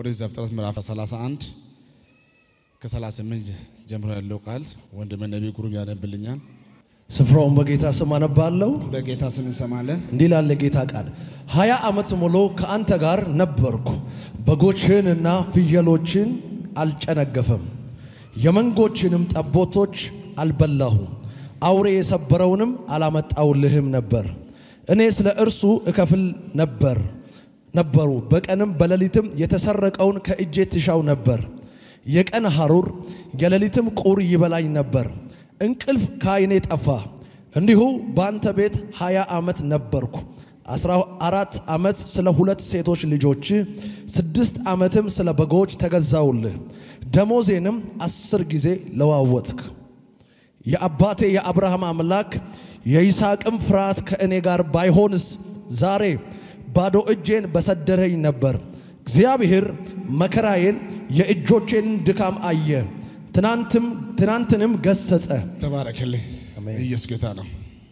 ኦሪት ዘፍጥረት ምዕራፍ 31 ከ38 ጀምሮ ያለው ቃል ወንድሜ ነቢይ ግሩም ያነብልኛል። ስፍራውን በጌታ ስም አነባለሁ። በጌታ ስም እንሰማለን። እንዲህ ላለ ጌታ ቃል ሀያ ዓመት ሙሉ ከአንተ ጋር ነበርኩ። በጎችህንና ፍየሎችን አልጨነገፈም፣ የመንጎችንም ጠቦቶች አልበላሁም፣ አውሬ የሰበረውንም አላመጣውልህም ነበር። እኔ ስለ እርሱ እከፍል ነበር ነበሩ በቀንም በሌሊትም የተሰረቀውን ከእጄ ትሻው ነበር። የቀን ሐሩር የሌሊትም ቁር ይበላኝ ነበር። እንቅልፍ ከዓይኔ ጠፋ። እንዲሁ በአንተ ቤት ሀያ ዓመት ነበርኩ። አስራ አራት ዓመት ስለ ሁለት ሴቶች ልጆች፣ ስድስት ዓመትም ስለ በጎች ተገዛውልህ። ደሞዜንም አስር ጊዜ ለዋወጥክ። የአባቴ የአብርሃም አምላክ የይስሐቅም ፍርሃት ከእኔ ጋር ባይሆንስ ዛሬ ባዶ እጄን በሰደረኝ ነበር። እግዚአብሔር መከራዬን የእጆቼን ድካም አየ፣ ትናንትም ትናንትንም ገሰጸ። ተባረክልኝ። አሜን። ኢየሱስ ጌታ ነው።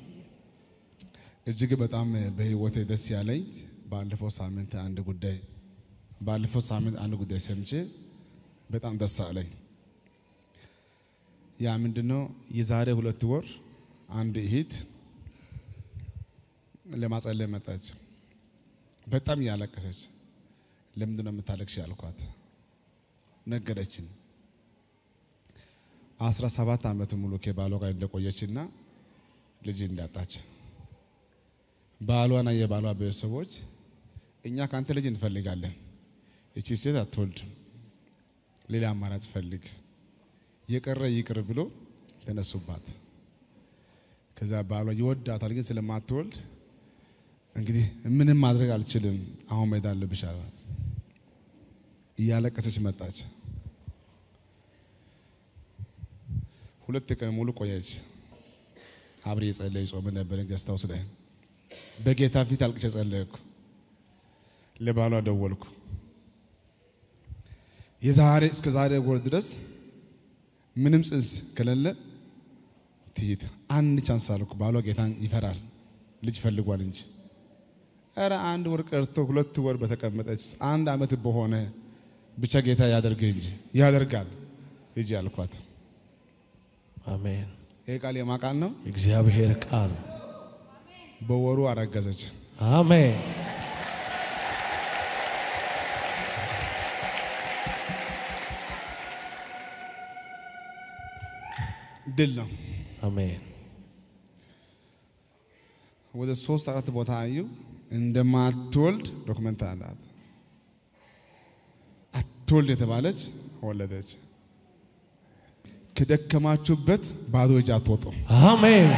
እጅግ በጣም በህይወቴ ደስ ያለኝ ባለፈው ሳምንት አንድ ጉዳይ ባለፈው ሳምንት አንድ ጉዳይ ሰምቼ በጣም ደስ አለኝ። ያ ምንድነው? የዛሬ ሁለት ወር አንድ እህት ለማጸለይ መጣች። በጣም እያለቀሰች ለምንድን ነው የምታለቅሽ ያልኳት ነገረችን። አስራ ሰባት ዓመት ሙሉ ከባሏ ጋር እንደቆየችና ልጅ እንዳጣች ባሏና የባሏ ቤተሰቦች እኛ ከአንተ ልጅ እንፈልጋለን፣ እቺ ሴት አትወልድም፣ ሌላ አማራጭ ፈልግ፣ የቀረ ይቅር ብሎ ተነሱባት። ከዛ ባሏ ይወዳታል፣ ግን ስለማትወልድ እንግዲህ ምንም ማድረግ አልችልም፣ አሁን መሄድ አለብሽ አላት። እያለቀሰች መጣች። ሁለት ቀን ሙሉ ቆየች። አብሬ የጸለይ ጾም ነበር ገዝታው ስለ በጌታ ፊት አልቅሼ ጸለይኩ። ለባሏ ደወልኩ። የዛሬ እስከ ዛሬ ወር ድረስ ምንም ጽንስ ከሌለ ትሂድ አንድ ቻንስ አልኩ። ባሏ ጌታን ይፈራል፣ ልጅ ፈልጓል እንጂ ኧረ አንድ ወር ቀርቶ ሁለት ወር በተቀመጠች አንድ ዓመት በሆነ ብቻ ጌታ ያደርግ እንጂ ያደርጋል ሂጂ አልኳት። አሜን። ይህ ቃል የማ ቃል ነው? እግዚአብሔር ቃል በወሩ አረገዘች። አሜን። ድል ነው። አሜን። ወደ ሶስት አራት ቦታ አዩ። እንደማትወልድ ዶክመንት አላት። አትወልድ የተባለች ወለደች። ከደከማችሁበት ባዶ እጅ አትወጡም። አሜን።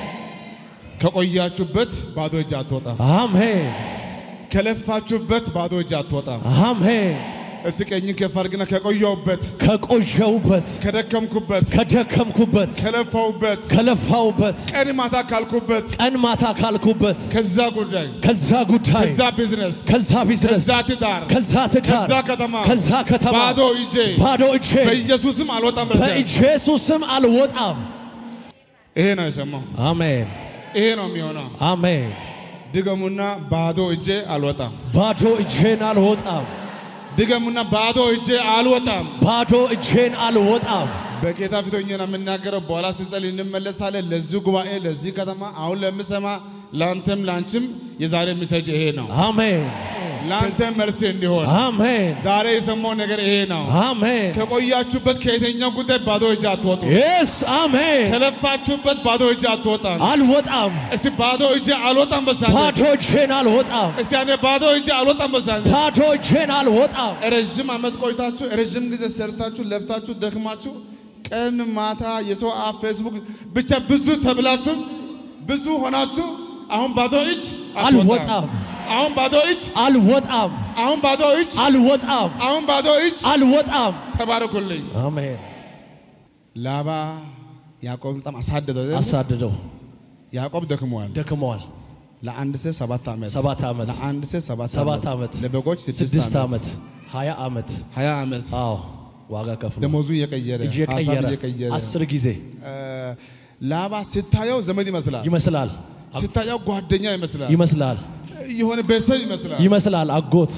ከቆያችሁበት ባዶ እጅ አትወጣም። አሜን። ከለፋችሁበት ባዶ እጅ አትወጣም። አሜን። እስኪ ቀኝን ከፍ አድርግና ከቆየሁበት፣ ከቆየውበት፣ ከደከምኩበት፣ ከደከምኩበት፣ ከለፋሁበት፣ ከለፋውበት፣ ቀን ማታ ካልኩበት ቀን ማታ ካልኩበት ከዛ ጉዳይ፣ ከዛ ጉዳይ፣ ከዛ ቢዝነስ፣ ከዛ ቢዝነስ፣ ከዛ ትዳር፣ ከዛ ትዳር፣ ከዛ ከተማ፣ ከዛ ከተማ ባዶ እጄ ባዶ እጄ በኢየሱስም አልወጣም። በዚያ በኢየሱስም አልወጣም። ይሄ ነው የሰማው። አሜን። ይሄ ነው የሚሆነው። አሜን። ድገሙና ባዶ እጄ አልወጣም። ባዶ እጄን አልወጣም። ድገሙና ባዶ እጄ አልወጣም። ባዶ እጄን አልወጣም። በጌታ ፊት ሆኜ ነው የምናገረው። በኋላ ስንጸልይ እንመለሳለን። ለዚህ ጉባኤ፣ ለዚህ ከተማ፣ አሁን ለምሰማ ለአንተም ለአንቺም የዛሬ ሚሰጅ ይሄ ነው። አሜን። ለአንተም መልስ እንዲሆን አሜን። ዛሬ የሰማው ነገር ይሄ ነው። አሜን። ከቆያችሁበት ከየትኛው ጉዳይ ባዶ እጅ አትወጡ። የስ አሜን። ከለፋችሁበት ባዶ እጅ አትወጣም። አልወጣም። እስቲ ባዶ እጅ አልወጣም በሳንተ ባዶ እጄን አልወጣም። እስቲ ያኔ ባዶ እጅ አልወጣም በሳንተ ባዶ እጄን አልወጣም። ረዥም ዓመት ቆይታችሁ ረዥም ጊዜ ሰርታችሁ ለፍታችሁ ደክማችሁ ቀን ማታ የሰው አፍ ፌስቡክ ብቻ ብዙ ተብላችሁ ብዙ ሆናችሁ አሁን ባዶ እጅ አልወጣም። አሁን ባዶ እጅ አልወጣም። አሁን ባዶ እጅ አልወጣም። አሁን ባዶ እጅ አልወጣም። ተባረኩልኝ። አሜን። ላባ ያዕቆብ በጣም አሳደደው። አሳድደው ያዕቆብ ደክመዋል። ደክመዋል። ለአንድ ሴት ሰባት ዓመት ሰባት ዓመት ለአንድ ሴት ሰባት ሰባት ዓመት ለበጎች ስድስት ስድስት ዓመት ሀያ ዓመት ሀያ ዓመት አዎ ዋጋ ከፍሎ ደሞዙ እየቀየረ ሀሳብ እየቀየረ እየቀየረ አስር ጊዜ ላባ ስታየው ዘመድ ይመስላል፣ ይመስላል ስታየው ጓደኛ ይመስላል፣ ይመስላል የሆነ ቤተሰብ ይመስላል። ይመስላል አጎት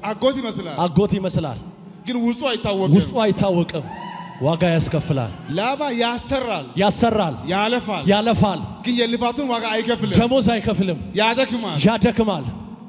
አጎት ይመስላል፣ አጎት ይመስላል። ግን ውስጡ አይታወቅም። ውስጡ አይታወቅም። ዋጋ ያስከፍላል፣ ላባ ያሰራል፣ ያሰራል፣ ያለፋል፣ ያለፋል፣ ግን የልፋቱን ዋጋ አይከፍልም፣ ደሞዝ አይከፍልም፣ ያደክማል። ያደክማል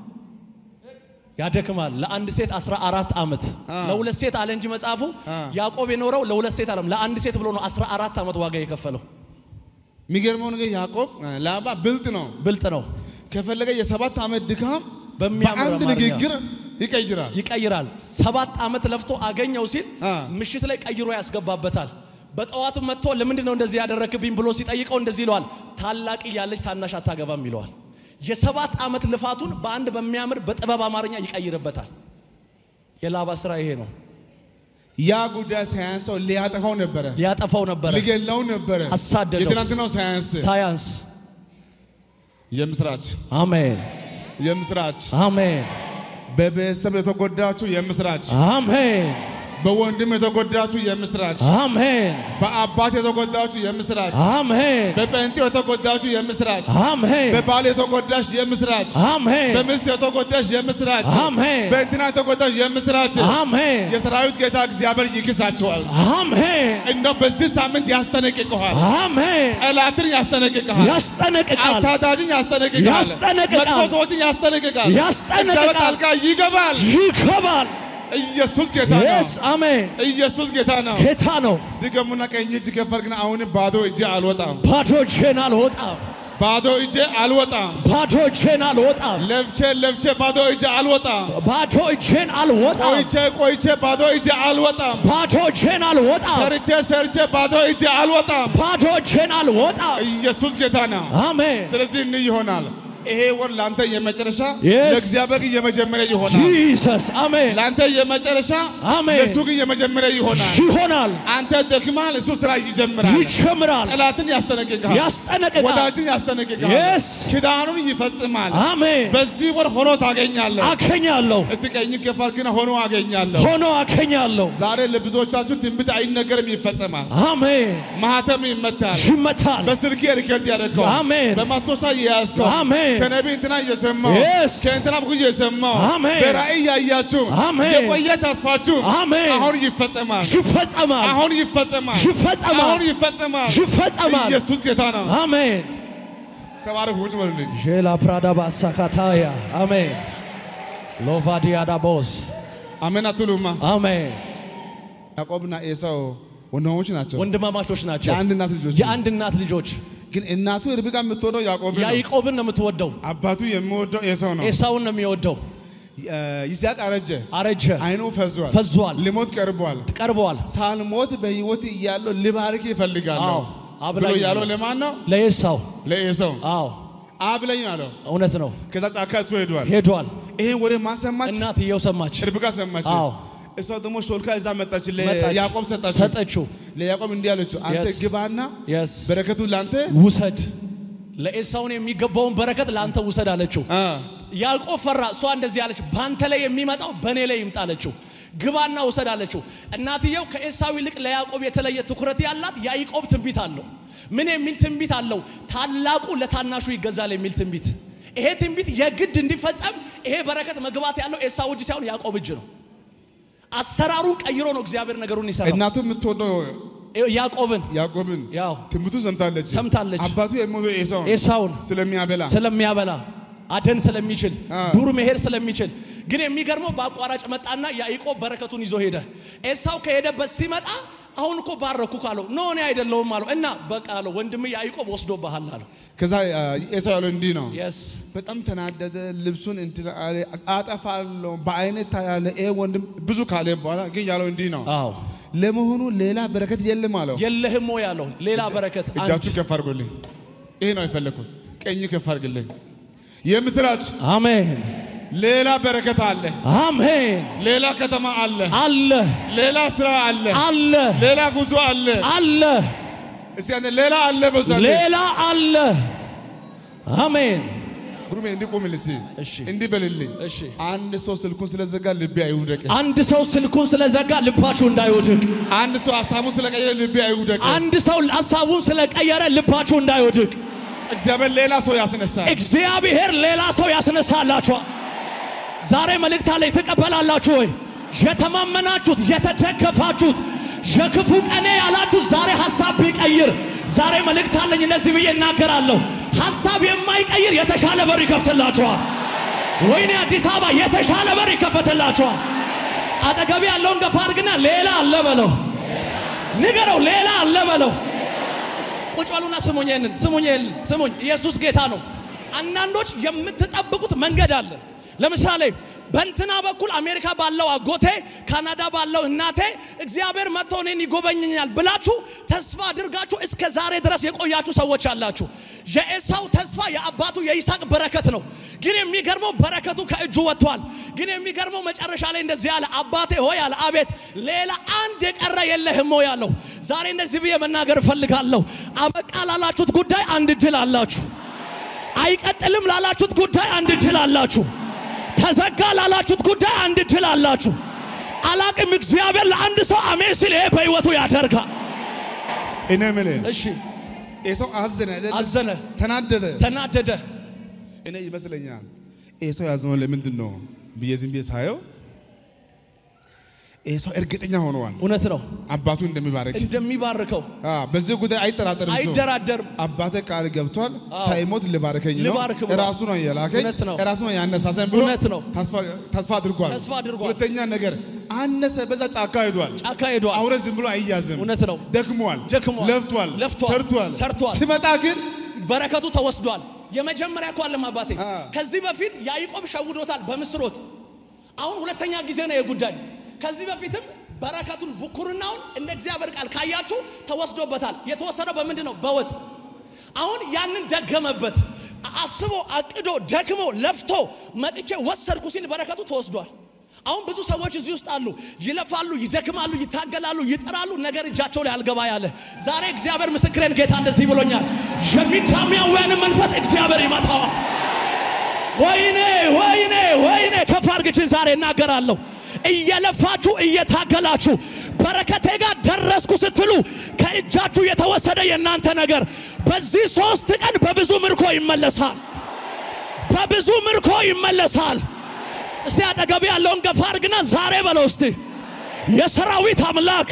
ያደክማል። ለአንድ ሴት 14 ዓመት ለሁለት ሴት አለ እንጂ መጽሐፉ ያዕቆብ የኖረው ለሁለት ሴት አለም ለአንድ ሴት ብሎ ነው 14 ዓመት ዋጋ የከፈለው። የሚገርመው ነገር ያዕቆብ ላባ ብልጥ ነው። ብልጥ ነው። ከፈለገ የሰባት ዓመት ድካም በሚያምር በአንድ አማርኛ ንግግር ይቀይራል። ይቀይራል። ሰባት ዓመት ለፍቶ አገኘው ሲል አ። ምሽት ላይ ቀይሮ ያስገባበታል። በጠዋቱ መጥቶ ለምንድን ነው እንደዚህ ያደረክብኝ ብሎ ሲጠይቀው እንደዚህ ይለዋል፣ ታላቅ እያለች ታናሽ አታገባም ይለዋል። የሰባት ዓመት ልፋቱን በአንድ በሚያምር በጥበብ አማርኛ ይቀይርበታል። የላባ ስራ ይሄ ነው። ያ ጉዳይ ሳያንሰው ሊያጠፋው ነበረ፣ ሊያጠፋው ነበረ። ሊገላው ነበረ። አሳደደው። የትናንትናው ሳያንስ ሳያንስ የምስራች አሜን የምስራች አሜን በቤተሰብ የተጎዳችሁ የምስራች አሜን በወንድም የተጎዳችሁ የምስራች አሜን በአባት የተጎዳችሁ የምስራች አሜን በጴንጤው የተጎዳችሁ የምስራች አሜን በባል የተጎዳች የምስራች አሜን በሚስት የተጎዳች የምስራች አሜን በእንትና የተጎዳች የምስራች አሜን የሰራዊት ጌታ እግዚአብሔር ይክሳችኋል። አሜን እንደው በዚህ ሳምንት ያስጠነቅቀዋል። አሜን ጠላትን ያስጠነቅቀሃል። ያስጠነቅቃል አሳዳጅን ያስጠነቅቃል። ያስጠነቅቃል። መጥፎ ሰዎችን ያስጠነቅቃል። ያስጠነቅቃል። እግዚአብሔር ጣልቃ ይገባል። ይገባል ኢየሱስ ጌታ ነው። የስ አሜን ኢየሱስ ጌታ ነው። ጌታ ነው ድገሙና ቀኝ እጅ ከፈር ግን አሁንም ባዶ እጄ አልወጣም፣ ባዶ እጄን አልወጣም ባዶ እጄ አልወጣም። ባዶ እጄን አልወጣም ለፍቼ ለፍቼ ባዶ እጄ አልወጣም። ባዶ እጄን አልወጣም ቆይቼ ቆይቼ ባዶ እጄ አልወጣም። ባዶ እጄን አልወጣም ሰርቼ ሰርቼ ባዶ እጄ አልወጣም። ባዶ እጄን አልወጣም ኢየሱስ ጌታ ነው። አሜን ስለዚህ እንይ ይሆናል። ይሄ ወር ለአንተ የመጨረሻ Yes. ለእግዚአብሔር ግን የመጀመሪያ ይሆናል። ጂሰስ አሜን ለአንተ የመጨረሻ አሜን። ለእሱ ግን የመጀመሪያ ይሆናል። ይሆናል አንተ ደክማል፣ እሱ ስራ ይጀምራል። ይጀምራል ጠላትን ያስጠነቅቃል፣ ያስጠነቅቃል ወዳጅን ያስጠነቅቃል፣ Yes. ኪዳኑን ይፈጽማል። አሜን በዚህ ወር ሆኖ ታገኛለህ። አከኛለሁ እስኪ ቀኝ ከፋል ግን ሆኖ አገኛለሁ። ሆኖ አከኛለሁ ዛሬ ለብዙዎቻችሁ ትንቢት አይነገርም፣ ይፈጸማል። አሜን ማህተም ይመታል። ይመታል በስልክ ሪከርድ ያደርገው አሜን። በማስታወሻ የያዝከው አሜን። ከነቢ እንትና እየሰማው Yes. ከእንትና በኩል እየሰማው አሜን። በራእይ ያያችሁ አሜን። የቆየ ተስፋችሁ አሜን። አሁን ይፈጸማል። ይፈጸማል አሁን ይፈጸማል። ይፈጸማል። አሁን ይፈጸማል። ይፈጸማል ኢየሱስ ጌታ ነው። አሜን ተባረኩ። ውጭ በሉልኝ። ዤላ ፕራዳ ባሳካታያ አሜን ሎቫዲያዳ ቦስ አሜን አትሉማ? አሜን ያዕቆብና ኤሳው ወንድማሞች ናቸው። ወንድማማቾች ናቸው የአንድ እናት ልጆች የአንድ እናት ልጆች ግን እናቱ ርብቃ የምትወደው ያዕቆብን ነው። ያዕቆብን ነው የምትወደው አባቱ የሚወደው ኤሳው ነው። ኤሳውን ነው የሚወደው ይስሐቅ አረጀ፣ አረጀ አይኑ ፈዟል፣ ፈዟል ሊሞት ቀርቧል። ቀርበዋል ሳልሞት በሕይወት እያለሁ ልባርክ ይፈልጋለሁ አዎ ብሎ አብላኝ ያለው አለው። ለማን ነው? ለኤሳው ለኤሳው አዎ አብለኝ አለው። እውነት ነው ከዛ ጫካ እሱ ሄዷል። ሄዷል ይሄን ወሬ ማን ሰማች? እናትየው ሰማች ርብቃ ሰማች። አዎ እሷ ደግሞ ሾልካ እዛ መጣች፣ መጣች። ለያዕቆብ ሰጣችው። ሰጠችው ለያዕቆብ እንዲህ አለችው፣ አንተ Yes. ግባና የስ በረከቱ ለአንተ ውሰድ ለኤሳውን የሚገባውን በረከት ለአንተ ውሰድ አለችው አ፣ ያዕቆብ ፈራ እሷ እንደዚህ አለች ባንተ ላይ የሚመጣው በእኔ ላይ ይምጣ አለችው ግባና ውሰድ አለችው እናትየው ከኤሳው ይልቅ ለያዕቆብ የተለየ ትኩረት ያላት ያዕቆብ ትንቢት አለው ምን የሚል ትንቢት አለው ታላቁ ለታናሹ ይገዛል የሚል ትንቢት ይሄ ትንቢት የግድ እንዲፈጸም ይሄ በረከት መግባት ያለው ኤሳው እጅ ሳይሆን ያዕቆብ እጅ ነው አሰራሩን ቀይሮ ነው እግዚአብሔር ነገሩን ይሰራል እናቱ የምትወደው ያዕቆብን ያዕቆብን ያው ትንቢቱ ሰምታለች። ሰምታለች። አባቱ የሚወደው ኤሳው ኤሳውን ስለሚያበላ ስለሚያበላ አደን ስለሚችል አ። ዱር መሄድ ስለሚችል ግን የሚገርመው በአቋራጭ መጣና ያዕቆብ በረከቱን ይዞ ሄደ። ኤሳው ከሄደበት ሲመጣ አሁን እኮ ባረኩ ካለው ኖ እኔ አይደለሁም አለው እና በቃ አለው ወንድም ያዕቆብ ወስዶብሃል አለው። ከዛ አ፣ ኤሳው ያለው እንዲህ ነው። የስ በጣም ተናደደ። ልብሱን እንትን አለ፣ አጠፋለሁ በአይነት ታያለ። ይሄ ወንድም ብዙ ካለ በኋላ ግን ያለው እንዲህ ነው። አዎ ለመሆኑ ሌላ በረከት የለም አለው። የለህም ወይ ያለው ሌላ በረከት አንድ እጃችሁ ከፍ አድርጎልኝ። ይሄ ነው የፈለኩት። ቀኝ ከፍ አድርግልኝ። የምስራች አሜን ሌላ በረከት አለ። አሜን ሌላ ከተማ አለ። አለ ሌላ ስራ አለ። አለ ሌላ ጉዞ አለ። አለ እስቲ አንተ ሌላ አለ በዛት ሌላ አለ አሜን ጉሩሜ እንዲህ ቁምል እስቲ እሺ እንዲህ በልልኝ። እሺ አንድ ሰው ስልኩን ስለዘጋ ልቤ አይውደቅ። አንድ ሰው ስልኩን ስለዘጋ ልባችሁ እንዳይወድቅ አንድ ሰው ሀሳቡን ስለቀየረ ልቤ አይውደቅ። አንድ ሰው ሀሳቡን ስለቀየረ ልባችሁ እንዳይወድቅ እግዚአብሔር ሌላ ሰው ያስነሳል። እግዚአብሔር ሌላ ሰው ያስነሳላችኋል። ዛሬ መልእክት አለኝ። ትቀበላላችሁ ወይ? የተማመናችሁት የተደገፋችሁት የክፉ ቀኔ ያላችሁት ዛሬ ሀሳብ ቢቀይር ዛሬ መልእክት አለኝ። እነዚህ ብዬ እናገራለሁ። ሀሳብ የማይቀይር የተሻለ በር ይከፍትላችኋል። ወይኔ አዲስ አበባ የተሻለ በር ይከፈትላችኋል። አጠገቢ ያለውን ገፋ አድርግና ሌላ አለ በለው፣ ንገረው፣ ሌላ አለ በለው። ቁጭ በሉና ስሙኝ፣ ይህንን ስሙኝ፣ ይህንን ስሙኝ። ኢየሱስ ጌታ ነው። አንዳንዶች የምትጠብቁት መንገድ አለ። ለምሳሌ በእንትና በኩል አሜሪካ ባለው አጎቴ፣ ካናዳ ባለው እናቴ እግዚአብሔር መጥቶ እኔን ይጎበኘኛል ብላችሁ ተስፋ አድርጋችሁ እስከ ዛሬ ድረስ የቆያችሁ ሰዎች አላችሁ። የኤሳው ተስፋ የአባቱ የይስሐቅ በረከት ነው። ግን የሚገርመው በረከቱ ከእጁ ወጥቷል። ግን የሚገርመው መጨረሻ ላይ እንደዚህ አለ፣ አባቴ ሆይ አለ፣ አቤት ሌላ አንድ የቀረ የለህም ሆይ አለው። ዛሬ እንደዚህ ብዬ መናገር እፈልጋለሁ። አበቃ ላላችሁት ጉዳይ አንድ ድል አላችሁ። አይቀጥልም ላላችሁት ጉዳይ አንድ ድል አላችሁ። ተዘጋ ላላችሁት ጉዳይ አንድ ድል አላችሁ። አላቅም እግዚአብሔር ለአንድ ሰው አሜን ሲል ይሄ በሕይወቱ ያደርጋል። እኔ የምልህ እሺ ኤሳው አዘነ አይደል? አዘነ፣ ተናደደ። ተናደደ። እኔ ይመስለኛል ኤሳው ያዘነው ለምንድን ነው ብዬ ዝም ብዬ ሳየው ኤሳው እርግጠኛ ሆነዋል እውነት ነው አባቱ እንደሚባረክ። እንደሚባርከው አ በዚህ ጉዳይ አይጠራጠርም። ሰው አይደራደርም። አባቴ ቃል ገብቷል፣ ሳይሞት ልባርከኝ ነው፣ ልባርክ ብሏል። ራሱ ነው የላከኝ፣ እውነት ነው። ራሱ ነው ያነሳሰኝ ብሎ እውነት ነው። ተስፋ ተስፋ አድርጓል። ተስፋ አድርጓል። ሁለተኛ ነገር አነሰ፣ በዛ ጫካ ሄዷል። ጫካ ሄዷል። አውሬ ዝም ብሎ አይያዝም። እውነት ነው። ደክሟል፣ ደክሟል፣ ለፍቷል፣ ለፍቷል፣ ሰርቷል፣ ሰርቷል። ሲመጣ ግን በረከቱ ተወስዷል። የመጀመሪያ እኮ አለም አባቴ አ። ከዚህ በፊት ያዕቆብ ሸውዶታል በምስሮት። አሁን ሁለተኛ ጊዜ ነው የጉዳይ። ከዚህ በፊትም በረከቱን ብኩርናውን እንደ እግዚአብሔር ቃል ካያችሁ ተወስዶበታል። የተወሰደው በምንድን ነው? በወጥ። አሁን ያንን ደገመበት። አስቦ አቅዶ ደክሞ ለፍቶ መጥቼ ወሰድኩ ሲል በረከቱ ተወስዷል። አሁን ብዙ ሰዎች እዚህ ውስጥ አሉ። ይለፋሉ፣ ይደክማሉ፣ ይታገላሉ፣ ይጥራሉ፣ ነገር እጃቸው ላይ አልገባ ያለ። ዛሬ እግዚአብሔር ምስክሬን ጌታ እንደዚህ ብሎኛል። የሚታሚያውያንን መንፈስ እግዚአብሔር ይመታዋል። ወይኔ ወይኔ ወይኔ ከፍ አድርግችን ዛሬ እናገራለሁ። እየለፋችሁ እየታገላችሁ በረከቴ ጋር ደረስኩ ስትሉ ከእጃችሁ የተወሰደ የእናንተ ነገር በዚህ ሶስት ቀን በብዙ ምርኮ ይመለሳል። በብዙ ምርኮ ይመለሳል። እስቲ አጠገብ ያለውን ገፋ አድርግና ዛሬ በለው እስቲ የሰራዊት አምላክ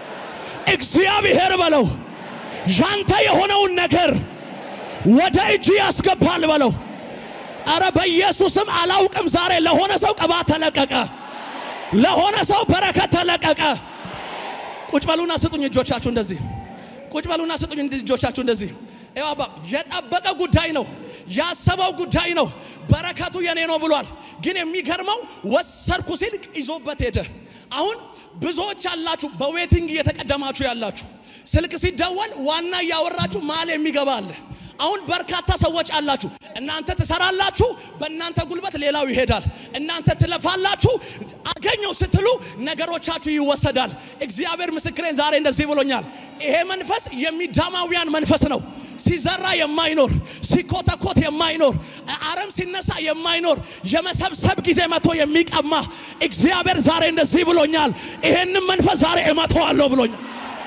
እግዚአብሔር በለው ያንተ የሆነውን ነገር ወደ እጅ ያስገባል በለው። አረ በኢየሱስም አላውቅም። ዛሬ ለሆነ ሰው ቅባት ተለቀቀ፣ ለሆነ ሰው በረከት ተለቀቀ። ቁጭ በሉና ስጡኝ እጆቻችሁ እንደዚህ ቁጭ በሉና ስጡኝ እጆቻችሁ እንደዚህ። ይኸው አባ የጠበቀ ጉዳይ ነው፣ ያሰበው ጉዳይ ነው። በረከቱ የኔ ነው ብሏል። ግን የሚገርመው ወሰድኩ ሲል ይዞበት ሄደ። አሁን ብዙዎች አላችሁ በዌቲንግ እየተቀደማችሁ ያላችሁ ስልክ ሲደወል ዋና እያወራችሁ መሀል የሚገባ አለ። አሁን በርካታ ሰዎች አላችሁ። እናንተ ትሰራላችሁ፣ በእናንተ ጉልበት ሌላው ይሄዳል። እናንተ ትለፋላችሁ፣ አገኘው ስትሉ ነገሮቻችሁ ይወሰዳል። እግዚአብሔር ምስክሬን ዛሬ እንደዚህ ብሎኛል። ይሄ መንፈስ የሚዳማውያን መንፈስ ነው። ሲዘራ የማይኖር ሲኮተኮት የማይኖር አረም ሲነሳ የማይኖር የመሰብሰብ ጊዜ መቶ የሚቀማ እግዚአብሔር ዛሬ እንደዚህ ብሎኛል። ይሄንን መንፈስ ዛሬ እመተዋለሁ ብሎኛል።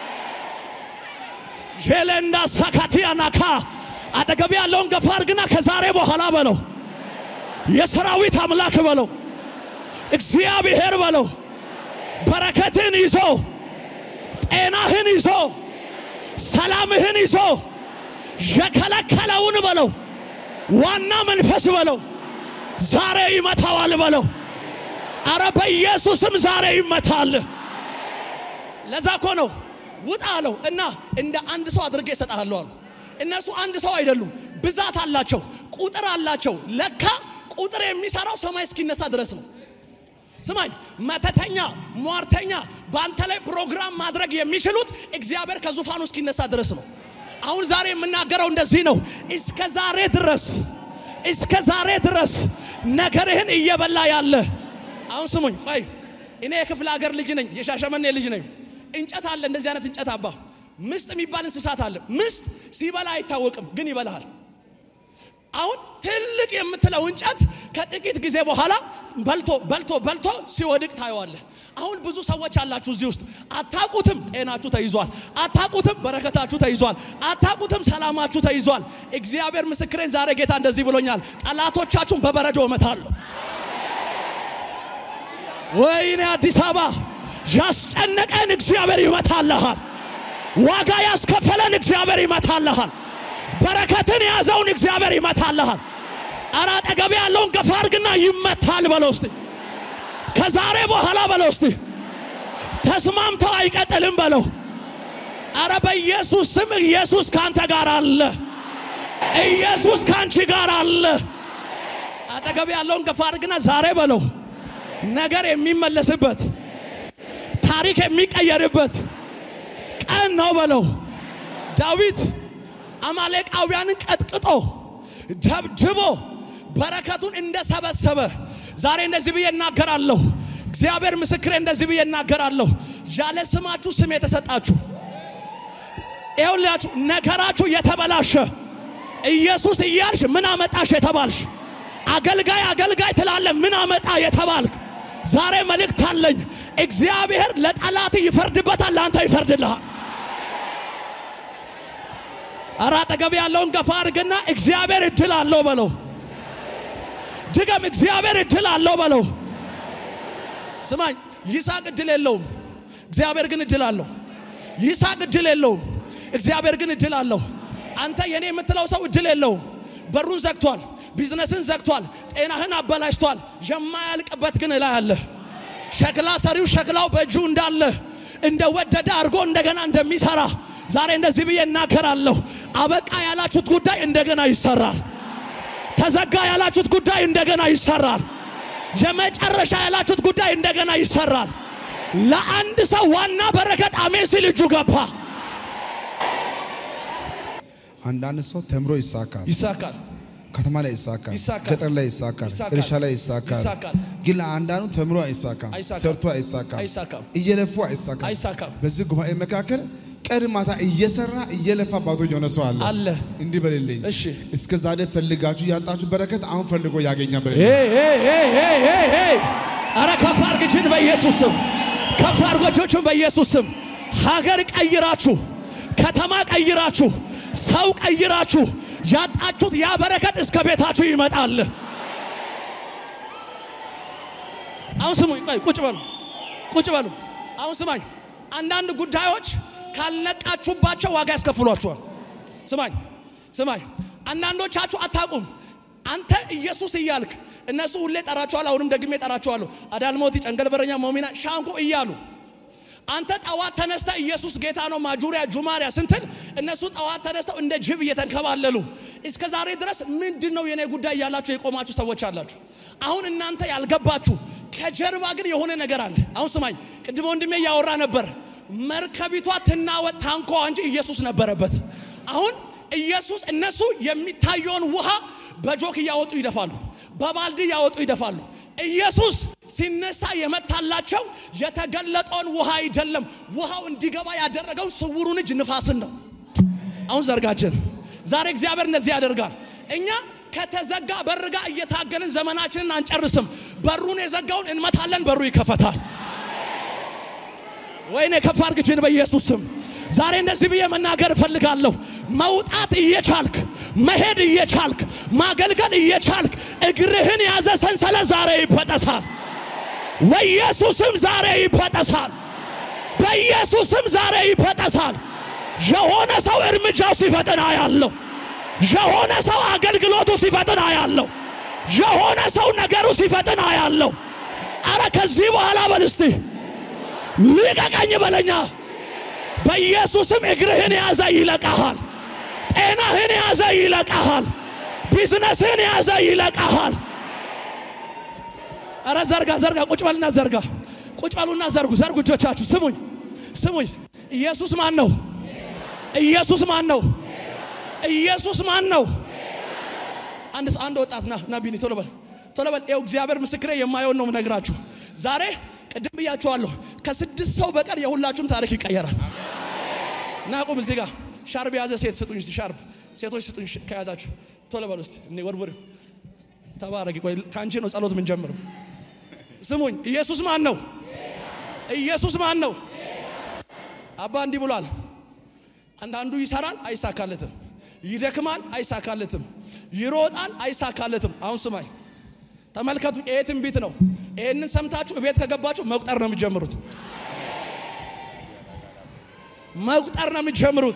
ዤለንዳ ሳካቲያናካ አጠገብ ያለውን ገፋ አድርግና ከዛሬ በኋላ በለው የሰራዊት አምላክ በለው እግዚአብሔር በለው በረከትን ይዞ ጤናህን ይዞ ሰላምህን ይዞ የከለከለውን በለው ዋና መንፈስ በለው ዛሬ ይመታዋል በለው። አረ በኢየሱስም ዛሬ ይመታል። ለዛ እኮ ነው ውጣ አለው እና እንደ አንድ ሰው አድርጌ እሰጥሃለሁ አሉ። እነሱ አንድ ሰው አይደሉም፣ ብዛት አላቸው፣ ቁጥር አላቸው። ለካ ቁጥር የሚሰራው ሰማይ እስኪነሳ ድረስ ነው። ስማኝ፣ መተተኛ ሟርተኛ በአንተ ላይ ፕሮግራም ማድረግ የሚችሉት እግዚአብሔር ከዙፋኑ እስኪነሳ ድረስ ነው። አሁን ዛሬ የምናገረው እንደዚህ ነው። እስከ ዛሬ ድረስ እስከ ዛሬ ድረስ ነገርህን እየበላ ያለ አሁን ስሙኝ፣ ቆይ እኔ የክፍለ ሀገር ልጅ ነኝ፣ የሻሸመኔ ልጅ ነኝ። እንጨት አለ፣ እንደዚህ አይነት እንጨት አባ ምስጥ የሚባል እንስሳት አለ። ምስጥ ሲበላ አይታወቅም፣ ግን ይበላሃል። አሁን ትልቅ የምትለው እንጨት ከጥቂት ጊዜ በኋላ በልቶ በልቶ በልቶ ሲወድቅ ታየዋለህ። አሁን ብዙ ሰዎች አላችሁ እዚህ ውስጥ አታቁትም፣ ጤናችሁ ተይዟል። አታቁትም፣ በረከታችሁ ተይዟል። አታቁትም፣ ሰላማችሁ ተይዟል። እግዚአብሔር ምስክሬን ዛሬ ጌታ እንደዚህ ብሎኛል፣ ጠላቶቻችሁን በበረዶ እመታለሁ። ወይኔ አዲስ አበባ ያስጨነቀን እግዚአብሔር ይመታልሃል። ዋጋ ያስከፈለን እግዚአብሔር ይመታልሃል። በረከትን የያዘውን እግዚአብሔር ይመታልሃል። ኧረ አጠገቤ ያለውን ገፋ አድርግና ይመታል በለው እስቲ። ከዛሬ በኋላ በለው እስቲ ተስማምተው አይቀጥልም በለው። ኧረ በኢየሱስ ስም ኢየሱስ ካንተ ጋር አለ። ኢየሱስ ካንቺ ጋር አለ። አጠገቤ ያለውን ገፋ አድርግና ዛሬ በለው ነገር የሚመለስበት ታሪክ የሚቀየርበት ቀን ነው በለው። ዳዊት አማሌቃውያንን ቀጥቅጦ ደብድቦ በረከቱን እንደሰበሰበ ዛሬ እንደዚህ ብዬ እናገራለሁ። እግዚአብሔር ምስክሬ፣ እንደዚህ ብዬ እናገራለሁ። ያለ ስማችሁ ስም የተሰጣችሁ ይኸውላችሁ፣ ነገራችሁ የተበላሸ ኢየሱስ እያልሽ ምን አመጣሽ የተባልሽ አገልጋይ አገልጋይ ትላለ ምን አመጣ የተባልክ ዛሬ መልእክት አለኝ። እግዚአብሔር ለጠላት ይፈርድበታል፣ ለአንተ ይፈርድልሃል። አረ አጠገብ ያለውን ገፋ አድርግና እግዚአብሔር እድል አለው በለው። ድገም፣ እግዚአብሔር እድል አለው በለው። ስማኝ፣ ይስሐቅ እድል የለውም፣ እግዚአብሔር ግን እድል አለው። ይስሐቅ እድል የለውም፣ እግዚአብሔር ግን እድል አለው። አንተ የኔ የምትለው ሰው እድል የለውም። በሩን ዘግቷል፣ ቢዝነስን ዘግቷል፣ ጤናህን አበላሽቷል። የማያልቅበት ግን እላይ አለ። ሸክላ ሰሪው ሸክላው በእጁ እንዳለ እንደወደደ አድርጎ እንደገና እንደሚሰራ ዛሬ እንደዚህ ብዬ እናገራለሁ። አበቃ ያላችሁት ጉዳይ እንደገና ይሰራል። ተዘጋ ያላችሁት ጉዳይ እንደገና ይሰራል። የመጨረሻ ያላችሁት ጉዳይ እንደገና ይሰራል። ለአንድ ሰው ዋና በረከት አሜን ሲል እጁ ገባ። አንዳንድ ሰው ተምሮ ይሳካል፣ ይሳካል፣ ከተማ ላይ ይሳካል፣ ይሳካል፣ ገጠር ላይ ይሳካል፣ ይሳካል፣ እርሻ ላይ ይሳካል። ይሳካል። ግን ለአንዳንዱ ተምሮ አይሳካም፣ አይሳካም፣ ሰርቶ አይሳካም፣ አይሳካም፣ እየለፉ አይሳካም። አይሳካም። በዚህ ጉባኤ መካከል ቀን ማታ እየሰራ እየለፋ ባዶ የሆነ ሰው አለ። አለ። እንዲህ በሌለኝ እሺ። እስከ ዛሬ ፈልጋችሁ ያጣችሁ በረከት አሁን ፈልጎ ያገኛል። በሌለኝ ሄይ ሄይ ሄይ ሄይ ሄይ ሄይ! ኧረ ከፍ አድርግ እጅን በኢየሱስ ስም፣ ከፍ አድርጎ እጆቹን በኢየሱስ ስም። ሀገር ቀይራችሁ፣ ከተማ ቀይራችሁ፣ ሰው ቀይራችሁ ያጣችሁት ያ በረከት እስከ ቤታችሁ ይመጣል። አሁን ስሙኝ፣ ቆይ ቁጭ በሉ፣ ቁጭ በሉ። አሁን ስማኝ፣ አንዳንድ ጉዳዮች ካልነቃችሁባቸው ዋጋ ያስከፍሏችኋል። ስማኝ ስማኝ፣ አንዳንዶቻችሁ አታቁም። አንተ ኢየሱስ እያልክ እነሱ ሁሌ ጠራቸዋል። አሁንም ደግሜ ጠራቸዋለሁ። አዳልሞቲ፣ ጨንገልበረኛ፣ ሞሚና፣ ሻንቆ እያሉ አንተ ጠዋት ተነስተ ኢየሱስ ጌታ ነው ማጁሪያ ጁማሪያ ስንትል እነሱ ጠዋት ተነስተው እንደ ጅብ እየተንከባለሉ እስከ ዛሬ ድረስ ምንድን ነው የኔ ጉዳይ እያላችሁ የቆማችሁ ሰዎች አላችሁ። አሁን እናንተ ያልገባችሁ ከጀርባ ግን የሆነ ነገር አለ። አሁን ስማኝ፣ ቅድመ ወንድሜ እያወራ ነበር። መርከቢቷ ትናወጥ ታንኳ እንጂ ኢየሱስ ነበረበት። አሁን ኢየሱስ እነሱ የሚታየውን ውሃ በጆክ እያወጡ ይደፋሉ፣ በባልዲ እያወጡ ይደፋሉ። ኢየሱስ ሲነሳ የመታላቸው የተገለጠውን ውሃ አይደለም። ውሃው እንዲገባ ያደረገው ስውሩን እጅ ንፋስን ነው። አሁን ዘርጋችን ዛሬ እግዚአብሔር እንደዚህ ያደርጋል። እኛ ከተዘጋ በር ጋር እየታገልን ዘመናችንን አንጨርስም። በሩን የዘጋውን እንመታለን፣ በሩ ይከፈታል። ወይኔ ከፍ አድርግ እጅን በኢየሱስ ስም። ዛሬ እንደዚህ ብዬ መናገር እፈልጋለሁ። መውጣት እየቻልክ መሄድ እየቻልክ ማገልገል እየቻልክ እግርህን ያዘ ሰንሰለት ዛሬ ይበጠሳል። በኢየሱስም ዛሬ ይበጠሳል። በኢየሱስም ዛሬ ይበጠሳል። የሆነ ሰው እርምጃው ሲፈጥን አያለሁ። የሆነ ሰው አገልግሎቱ ሲፈጥን አያለሁ። የሆነ ሰው ነገሩ ሲፈጥን አያለሁ። አረ ከዚህ በኋላ በል እስቲ ልቀቀኝ በለኛ። በኢየሱስም እግርህን ያዘ ይለቀሃል። ጤናህን ያዘ ይለቀሃል። ቢዝነስህን ያዘ ይለቀሃል። አረ ዘርጋ ዘርጋ፣ ቁጭ በልና ዘርጋ፣ ቁጭ በሉና ዘርጉ፣ ዘርጉ እጆቻችሁ። ስሙኝ ስሙኝ። ኢየሱስ ማን ነው? ኢየሱስ ማን ነው? ኢየሱስ ማን ነው? አንድ አንድ ወጣት ና ና ቢኒ ቶሎ በል ቶሎ በል። ይኸው እግዚአብሔር ምስክሬ የማየውን ነው የምነግራችሁ ዛሬ ቅድም ብያችኋለሁ። ከስድስት ሰው በቀር የሁላችሁም ታሪክ ይቀየራል። እና ቁም እዚህ ጋር ሻርብ የያዘ ሴት ስጡኝ እስቲ ሻርብ ሴቶች ስጡኝ ከያዛችሁ ቶሎ በሉ እስቲ እኔ ወርውር ተባረኪ። ቆይ ከአንቺ ነው ጸሎት ምን ጀምረው። ስሙኝ ኢየሱስ ማን ነው? ኢየሱስ ማን ነው? አባ እንዲህ ብሏል። አንዳንዱ ይሰራል አይሳካለትም፣ ይደክማል አይሳካለትም፣ ይሮጣል አይሳካለትም። አሁን ስማኝ ተመልከቱ፣ ይሄ ትንቢት ነው። ይህንን ሰምታችሁ ቤት ከገባችሁ መቁጠር ነው የሚጀምሩት። መቁጠር ነው የሚጀምሩት።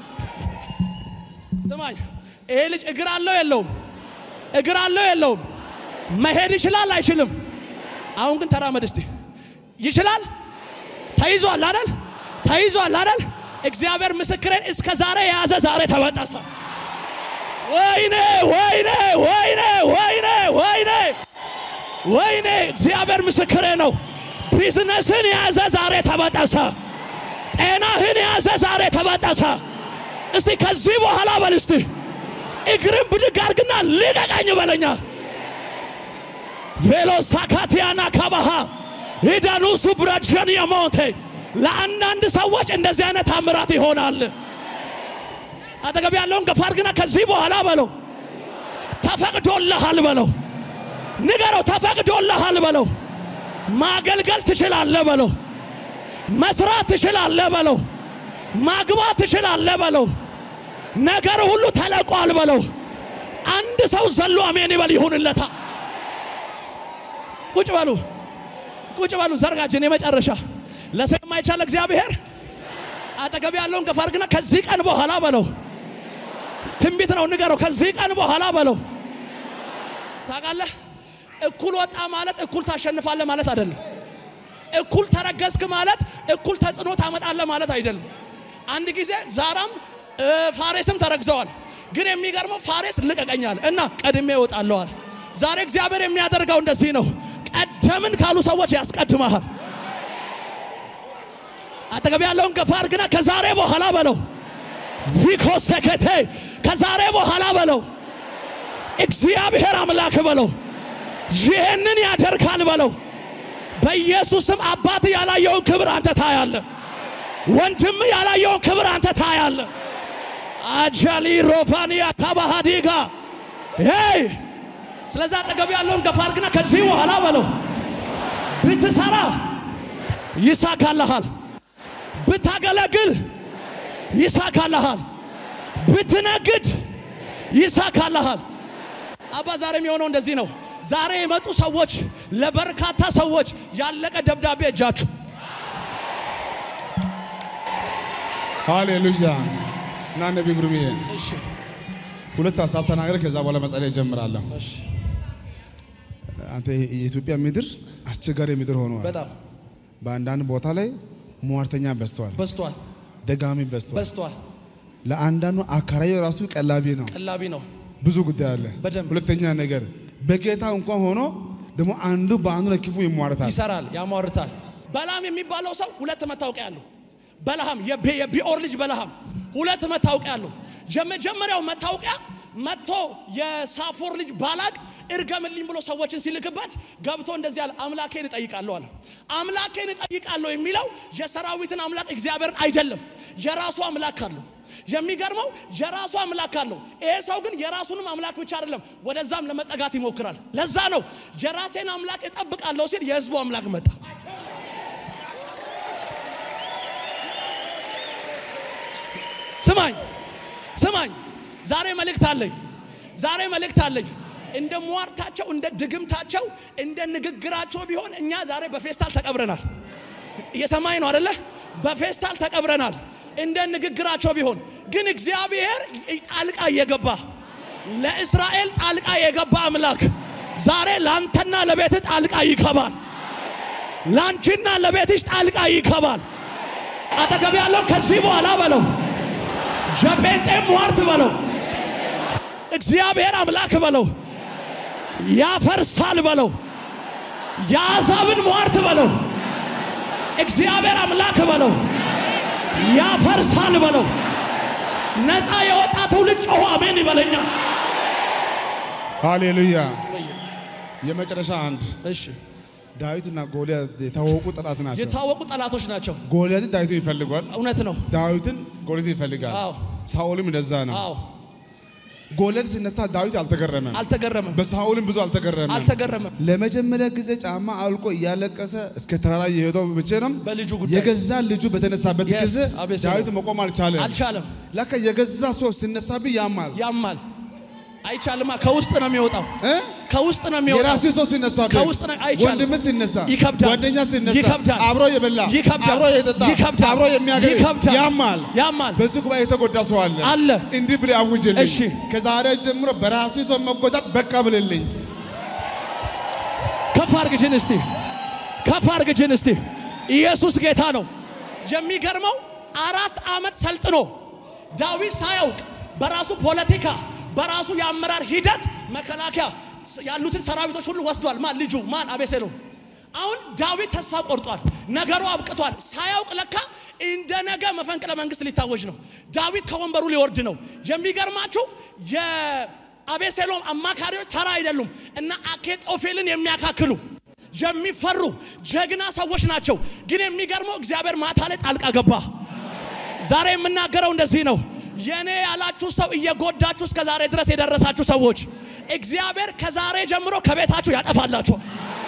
ስማኝ፣ ይሄ ልጅ እግር አለው የለውም? እግር አለው የለውም? መሄድ ይችላል አይችልም? አሁን ግን ተራመድ እስቲ። ይችላል? ተይዟል አይደል? ተይዟል አይደል? እግዚአብሔር ምስክሬን እስከ ዛሬ የያዘ ዛሬ ተበጠሰ። ወይኔ ወይኔ ወይኔ ወይኔ ወይኔ ወይኔ! እግዚአብሔር ምስክሬ ነው። ቢዝነስን የያዘ ዛሬ ተበጠሰ። ጤናህን የያዘ ዛሬ ተበጠሰ። እስቲ ከዚህ በኋላ በል እስቲ እግርን ብድግ አድርግና ልቀቀኝ በለኛ። ቬሎሳካቲያና ካባሃ ሂዳኑሱ ብረጀን የሞቴ ለአንዳንድ ሰዎች እንደዚህ አይነት ታምራት ይሆናል። አጠገብ ያለውን ገፋ አድርግና ከዚህ በኋላ በለው ተፈቅዶልሃል በለው ንገረው፣ ተፈቅዶልሃል በለው ማገልገል ትችላለህ በለው መስራት ትችላለህ በለው ማግባት ትችላለህ በለው ነገር ሁሉ ተለቋል በለው። አንድ ሰው ዘሎ አሜን ይበል ይሁንለታ። ቁጭ በሉ ቁጭ በሉ። ዘርጋችን የመጨረሻ ለሰው የማይቻል እግዚአብሔር አጠገብ ያለውን ገፋ አድርግና ከዚህ ቀን በኋላ በለው ትንቢት ነው ንገረው። ከዚህ ቀን በኋላ በለው ታውቃለህ፣ እኩል ወጣ ማለት እኩል ታሸንፋለህ ማለት አይደለም። እኩል ተረገዝክ ማለት እኩል ተጽዕኖ ታመጣለህ ማለት አይደለም። አንድ ጊዜ ዛራም ፋሬስም ተረግዘዋል። ግን የሚገርመው ፋሬስ ልቀቀኛል እና ቀድሜ እወጣለዋል። ዛሬ እግዚአብሔር የሚያደርገው እንደዚህ ነው። ቀደምን ካሉ ሰዎች ያስቀድመሃል። አጠገብ ያለውን ገፋ አድርግና ከዛሬ በኋላ በለው ቪኮ ሰከቴ ከዛሬ በኋላ በለው እግዚአብሔር አምላክ በለው ይህንን ያደርጋል በለው። በኢየሱስም አባት ያላየውን ክብር አንተ ታያለ። ወንድም ያላየውን ክብር አንተ ታያለ። አጃሊ ሮፋኒያ ካባሃዲጋ ሄይ ስለዛ አጠገብ ያለውን ገፋ አድርግና ከዚህ በኋላ በለው ብትሰራ ይሳካልሃል፣ ብታገለግል ይሳካልሃል፣ ብትነግድ ይሳካልሃል። አባ ዛሬ የሚሆነው እንደዚህ ነው። ዛሬ የመጡ ሰዎች ለበርካታ ሰዎች ያለቀ ደብዳቤ እጃችሁ ሃሌሉያ እና ነቢ ግሩምዬ እሺ ሁለት ሀሳብ ተናገረ። ከዛ በኋላ መጸለይ እጀምራለሁ። እሺ አንተ የኢትዮጵያ ምድር አስቸጋሪ ምድር ሆኗል። በጣም በአንዳንድ ቦታ ላይ ሟርተኛ በዝተዋል፣ በዝቷል ደጋሚ በዝተዋል። በዝቷል። ለአንዳንዱ አካራዊ ራሱ ቀላቢ ነው። ቀላቢ ነው። ብዙ ጉዳይ አለ። በደንብ። ሁለተኛ ነገር በጌታ እንኳን ሆኖ ደግሞ አንዱ በአንዱ ላይ ክፉ ይሟርታል። ይሰራል፣ ያሟርታል። በለዓም የሚባለው ሰው ሁለት መታወቂያ አለው። በለዓም የቤ- የቢኦር ልጅ በለዓም ሁለት መታወቂያ አለው። የመጀመሪያው መታወቂያ መጥቶ የሳፎር ልጅ ባላቅ እርገምልኝ ብሎ ሰዎችን ሲልክበት ገብቶ እንደዚህ አለ፣ አምላኬን እጠይቃለሁ አለ። አምላኬን እጠይቃለሁ የሚለው የሰራዊትን አምላክ እግዚአብሔርን አይደለም፣ የራሱ አምላክ አለው። የሚገርመው የራሱ አምላክ አለው። ይሄ ሰው ግን የራሱንም አምላክ ብቻ አይደለም፣ ወደዛም ለመጠጋት ይሞክራል። ለዛ ነው የራሴን አምላክ እጠብቃለሁ ሲል የህዝቡ አምላክ መጣ። ስማኝ ስማኝ፣ ዛሬ መልእክት አለኝ። ዛሬ መልእክት አለኝ። እንደ ሟርታቸው፣ እንደ ድግምታቸው፣ እንደ ንግግራቸው ቢሆን እኛ ዛሬ በፌስታል ተቀብረናል። እየሰማኝ ነው አደለ? በፌስታል ተቀብረናል። እንደ ንግግራቸው ቢሆን ግን እግዚአብሔር ጣልቃ እየገባ ለእስራኤል ጣልቃ የገባ አምላክ ዛሬ ለአንተና ለቤት ጣልቃ ይገባል። ለአንቺና ለቤትሽ ጣልቃ ይገባል። አጠገብ ያለው ከዚህ በኋላ በለው የጴንጤ ሟርት በለው እግዚአብሔር አምላክ በለው ያፈርሳል በለው የአሕዛብን ሟርት በለው እግዚአብሔር አምላክ በለው ያፈርሳል በለው ነፃ የወጣ ትውልድ ጮሆ አሜን ይበለኛ። ሃሌሉያ። የመጨረሻ አንድ እሺ ዳዊትና ጎልያድ የታወቁ ጠላት ናቸው። የታወቁ ጠላቶች ናቸው። ጎልያድን ዳዊትን ይፈልጓል፣ እውነት ነው። ዳዊትን ጎልያድን ይፈልጋል። አዎ ሳኦልም እንደዛ ነው። አዎ ጎልያድ ሲነሳ ዳዊት አልተገረመም፣ አልተገረመም በሳኦልም ብዙ አልተገረመም። አልተገረመም። ለመጀመሪያ ጊዜ ጫማ አውልቆ እያለቀሰ እስከ ተራራ የሄደው ብቻ ነው። በልጁ ጉዳይ የገዛ ልጁ በተነሳበት Yes, ጊዜ አቤሴሎም። ዳዊት መቆም አልቻለም። አልቻለም። ለካ የገዛ ሰው ሲነሳብህ ያማል። ያማል አይቻልማ። ከውስጥ ነው የሚወጣው። እ? ከውስጥ ነው የሚወጣው። የራሴ ሰው ሲነሳ ከውስጥ ነው አይቻልም። ወንድም ሲነሳ ይከብዳል። ጓደኛ ሲነሳ ይከብዳል። አብሮ የበላ ይከብዳል። አብሮ የጠጣ ይከብዳል። አብሮ የሚያገኝ ይከብዳል። ያማል ያማል። በዚህ ጉባኤ የተጎዳ ሰው አለ አለ። እንዲህ ብለህ አውጅልኝ እሺ። ከዛሬ ጀምሮ በራሴ ሰው መጎዳት በቃ ብልልኝ ከፍ አርግጅን እስቲ ከፍ አርግጅን እስቲ። ኢየሱስ ጌታ ነው። የሚገርመው አራት ዓመት ሰልጥኖ ዳዊት ሳያውቅ በራሱ ፖለቲካ በራሱ የአመራር ሂደት መከላከያ ያሉትን ሰራዊቶች ሁሉ ወስዷል። ማን ልጁ ማን አቤሴሎም። አሁን ዳዊት ተስፋ ቆርጧል። ነገሩ አብቅቷል። ሳያውቅ ለካ እንደ ነገ መፈንቅለ መንግስት ሊታወጅ ነው። ዳዊት ከወንበሩ ሊወርድ ነው። የሚገርማችሁ የአቤሴሎም አማካሪዎች ተራ አይደሉም እና አኬጦፌልን የሚያካክሉ የሚፈሩ ጀግና ሰዎች ናቸው። ግን የሚገርመው እግዚአብሔር ማታ ላይ ጣልቃ ገባ። ዛሬ የምናገረው እንደዚህ ነው። የኔ ያላችሁ ሰው እየጎዳችሁ እስከ ዛሬ ድረስ የደረሳችሁ ሰዎች እግዚአብሔር ከዛሬ ጀምሮ ከቤታችሁ ያጠፋላችኋል።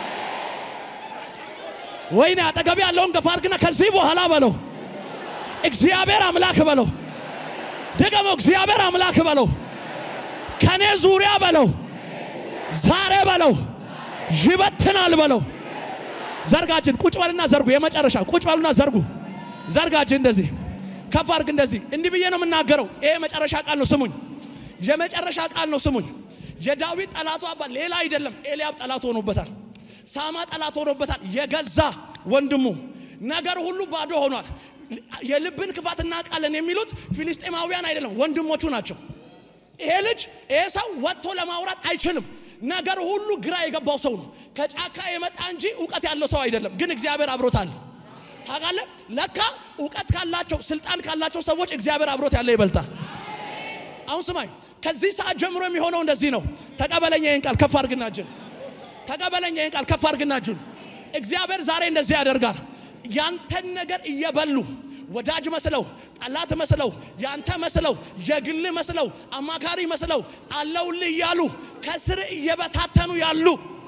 ወይኔ አጠገብ ያለውን ገፋ አድርግና ከዚህ በኋላ በለው እግዚአብሔር አምላክ በለው። ድገመው እግዚአብሔር አምላክ በለው። ከኔ ዙሪያ በለው ዛሬ በለው ይበትናል በለው። ዘርጋጅን ቁጭ በልና ዘርጉ። የመጨረሻ ቁጭ በሉና ዘርጉ። ዘርጋጅን እንደዚህ ከፍ አድርግ። እንደዚህ እንዲህ ብዬ ነው የምናገረው። ይሄ የመጨረሻ ቃል ነው፣ ስሙኝ። የመጨረሻ ቃል ነው፣ ስሙኝ። የዳዊት ጠላቱ አባ ሌላ አይደለም፣ ኤልያብ ጠላት ሆኖበታል። ሳማ ጠላት ሆኖበታል። የገዛ ወንድሙ ነገር ሁሉ ባዶ ሆኗል። የልብን ክፋት እናውቃለን የሚሉት ፊልስጤማውያን አይደለም፣ ወንድሞቹ ናቸው። ይሄ ልጅ ይሄ ሰው ወጥቶ ለማውራት አይችልም። ነገር ሁሉ ግራ የገባው ሰው ነው። ከጫካ የመጣ እንጂ እውቀት ያለው ሰው አይደለም። ግን እግዚአብሔር አብሮታል። ታውቃለህ፣ ለካ እውቀት ካላቸው ስልጣን ካላቸው ሰዎች እግዚአብሔር አብሮት ያለ ይበልጣል። አሁን ስማኝ፣ ከዚህ ሰዓት ጀምሮ የሚሆነው እንደዚህ ነው። ተቀበለኝ ይህን ቃል ከፍ አድርግና እጅን ተቀበለኝ ይህን ቃል ከፍ አድርግና እጅን። እግዚአብሔር ዛሬ እንደዚህ ያደርጋል። ያንተን ነገር እየበሉ ወዳጅ መስለው ጠላት መስለው ያንተ መስለው የግል መስለው አማካሪ መስለው አለውልህ እያሉ ከስር እየበታተኑ ያሉ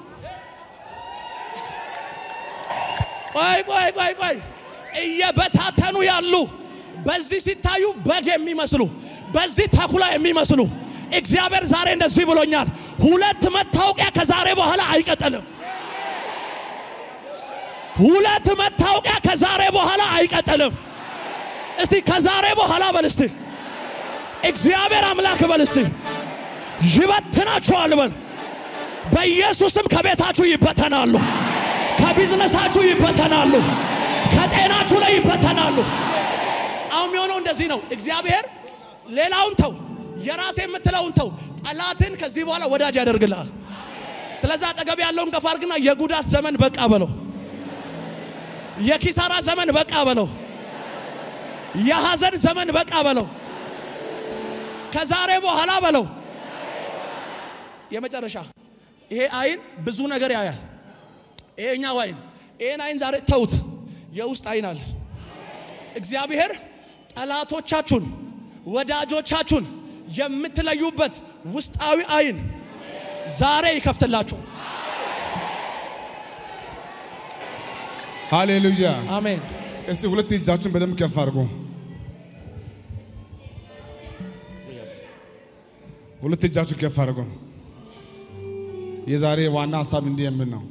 ቆይ ቆይ ቆይ ቆይ እየበታተኑ ያሉ በዚህ ሲታዩ በግ የሚመስሉ በዚህ ተኩላ የሚመስሉ እግዚአብሔር ዛሬ እንደዚህ ብሎኛል። ሁለት መታወቂያ ከዛሬ በኋላ አይቀጥልም። ሁለት መታወቂያ ከዛሬ በኋላ አይቀጥልም። እስቲ ከዛሬ በኋላ በል እስቲ እግዚአብሔር አምላክ በል እስቲ ይበትናችኋል በል። በኢየሱስም ከቤታችሁ ይበተናሉ፣ ከቢዝነሳችሁ ይበተናሉ፣ ከጤናችሁ ላይ ይበተናሉ። አሁን የሚሆነው እንደዚህ ነው። እግዚአብሔር ሌላውን ተው፣ የራሴ የምትለውን ተው። ጠላትን ከዚህ በኋላ ወዳጅ ያደርግልሃል። ስለዚህ አጠገብ ያለውን ገፋ አድርግና የጉዳት ዘመን በቃ በለው፣ የኪሳራ ዘመን በቃ በለው፣ የሐዘን ዘመን በቃ በለው፣ ከዛሬ በኋላ በለው። የመጨረሻ ይሄ አይን ብዙ ነገር ያያል። ይሄኛው አይን ይሄን አይን ዛሬ ተውት። የውስጥ አይን አለ። እግዚአብሔር ጠላቶቻችሁን ወዳጆቻችሁን የምትለዩበት ውስጣዊ አይን ዛሬ ይከፍትላችሁ። ሃሌሉያ። አሜን። እስቲ ሁለት እጃችሁን በደንብ ከፍ አድርጉ። ሁለት እጃችሁን ከፍ አድርጉ። የዛሬ ዋና ሀሳብ እንዲህ የምን ነው?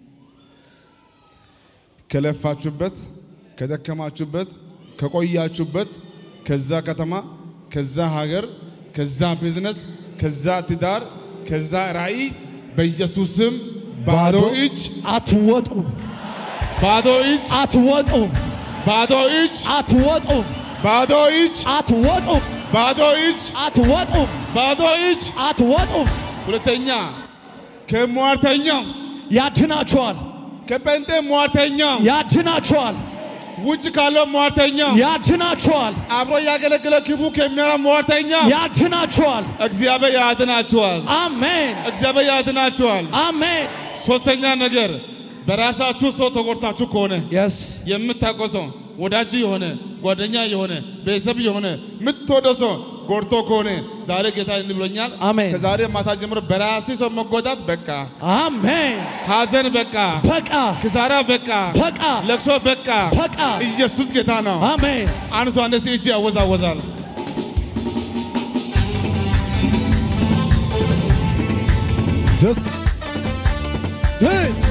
ከለፋችሁበት፣ ከደከማችሁበት፣ ከቆያችሁበት ከዛ ከተማ፣ ከዛ ሀገር፣ ከዛ ቢዝነስ፣ ከዛ ትዳር፣ ከዛ ራእይ በኢየሱስም ባዶ እጅ አትወጡም፣ ባዶ እጅ አትወጡም፣ ባዶ እጅ አትወጡም፣ ባዶ እጅ አትወጡም፣ ባዶ እጅ አትወጡም፣ ባዶ እጅ። አትወጡም። ሁለተኛ ከሟርተኛው ያድናችኋል፣ ከጴንጤ ሟርተኛው ያድናችኋል፣ ውጭ ካለው ሟርተኛው ያድናችኋል፣ አብሮ ያገለገለ ክፉ ከሚያራ ሟርተኛው ያድናችኋል። እግዚአብሔር ያድናችኋል። አሜን፣ እግዚአብሔር ያድናችኋል። አሜን። ሶስተኛ ነገር በራሳችሁ ሰው ተጎድታችሁ ከሆነ የስ የምታውቀው ሰው ወዳጅ የሆነ ጓደኛ የሆነ ቤተሰብ የሆነ የምትወደው ሰው ጎድቶ ከሆነ ዛሬ ጌታ እንዲህ ብሎኛል። አሜን። ከዛሬ ማታ ጀምሮ በራሴ ሰው መጎዳት በቃ፣ አሜን። ሐዘን በቃ፣ በቃ ክሳራ በቃ፣ በቃ ለቅሶ በቃ። በቃ። ኢየሱስ ጌታ ነው። አሜን። አንድ ሰው እንደዚህ እጅ ያወዛወዛል። ደስ ዘይ